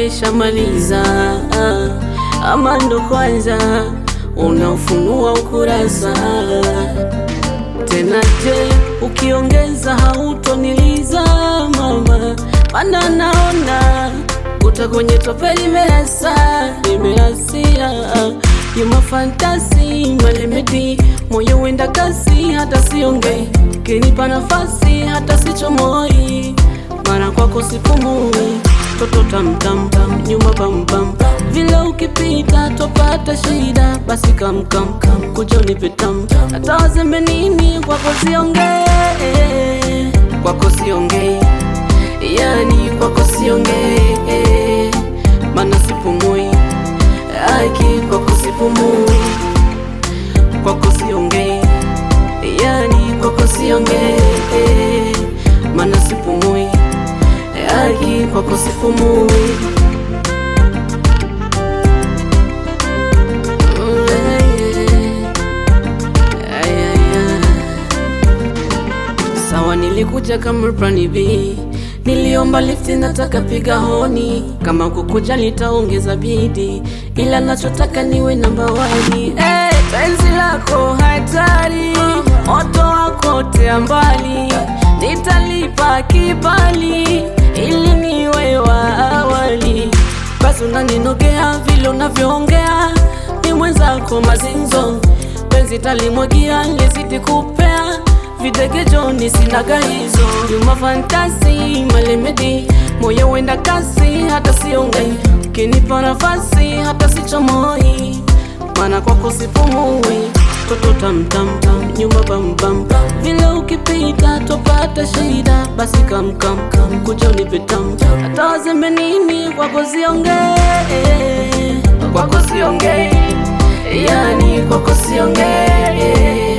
umeshamaliza ama ndo kwanza unaofunua ukurasa tena? Je, ukiongeza hautoniliza mama, mana naona kuta kwenye tope limeasa limeasia yuma fantasi malemedi moyo wenda kasi hata siongei kinipa nafasi hata sichomoi mara kwako sipumui toto tamtamtam nyuma pampam vile ukipita topata shida basi kamkamkam kuja unipetam hata wazembe nini kwako siongee kwako siongei yani kwako siongee mana sipumui aki kwako sipumui kwako siongei yani kwako siongee mana sipumui aki kwako sipumui Sawa, nilikuja kama plani B, niliomba lifti, nataka piga honi, kama kukuja nitaongeza bidi, ila nachotaka niwe namba wani. Hey, penzi lako hatari, moto wako tea mbali, nitalipa kibali ili niwe wa awali. Basi unaninogea vile unavyoongea, ni mwenzako mazinzo, penzi talimwagia lizidi kupea videgejoni sinaga hizo nyuma fantasi malemedi moyo wenda kasi hata siongei ukinipa nafasi hata sichomoi mana kwako sipumui toto tamtamtam nyuma bambam vile ukipita topata shida basi kamkamkam kuja unipetam hata wazembe nini kwako siongee kwako siongei yani kwako siongee